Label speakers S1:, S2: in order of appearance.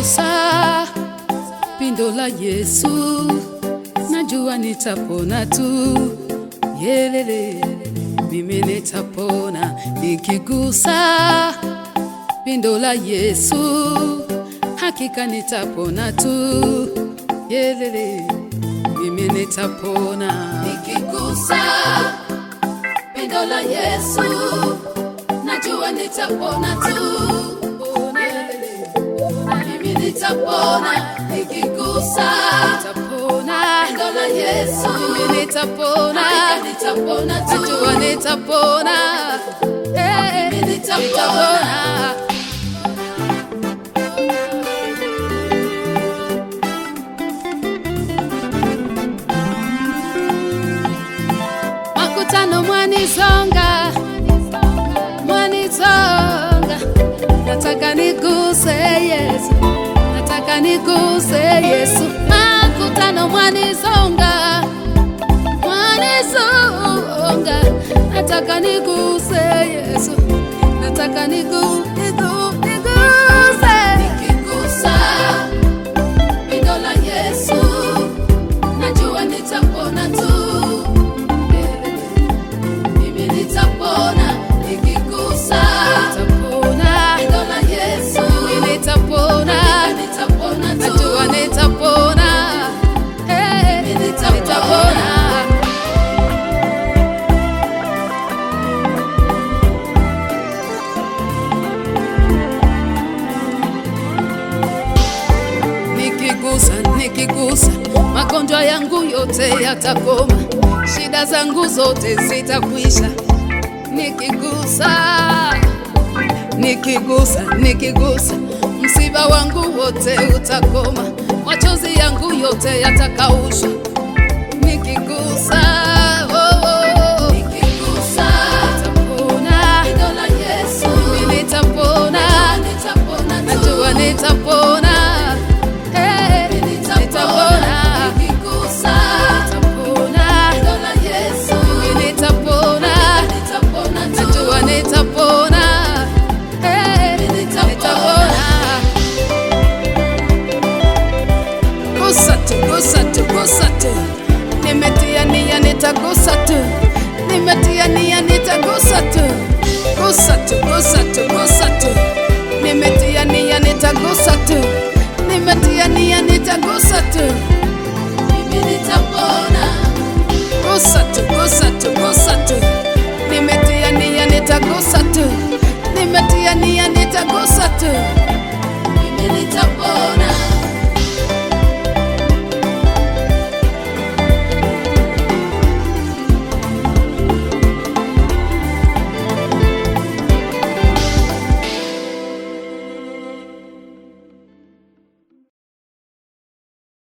S1: nikigusa pindo la Yesu najua nitapona tu. Yelele, mimi nitapona nikigusa pindo la Yesu, hakika nitapona tu. Yelele, mimi nitapona nikigusa pindo la Yesu, najua nitapona tu. Yelele, mimi nitapona nikigusa nitapona pindo la Yesu, mimi nitapona hakika nitapona tu. Najua nitapona Eh, mimi nitapona. makutano mwanisonga mwanisonga nataka niguse yesu nataka niguse yesu makutano mwanisonga mwanisonga nataka niguse yesu nataka nigu, nigu, niguse nikigusa pindo la yesu najua nitapona tu mimi nitapona nikigusa nitapona neno la Yesu mimi nitapona nitapona tu najua nitapona eh mimi nitapona nikigusa nikigusa magonjwa yangu yote yatakoma shida zangu zote zitakwisha nikigusa nikigusa nikigusa msiba wangu wote utakoma machozi yangu yote yatakaushwa nikigusa oh, oh, oh. nikigusa nitapona neno la Yesu mimi nitapona nitapona najua nitapona Eh, nitapona nikigusa nitapona neno la Yesu mimi nitapona nitapona najua nitapona Eh, nitapona gusa tu, gusa tu, gusa tu. Nimetia nia nitagusa tu, nimetia nia nitagusa tu, gusa tu, gusa tu, gusa tu. Nimetia nia nitagusa tu, nimetia nia nitagusa tu, mimi nitapona. Gusa tu, gusa tu, gusa tu. Nimetia nia nitagusa tu, nimetia nia nitagusa tu.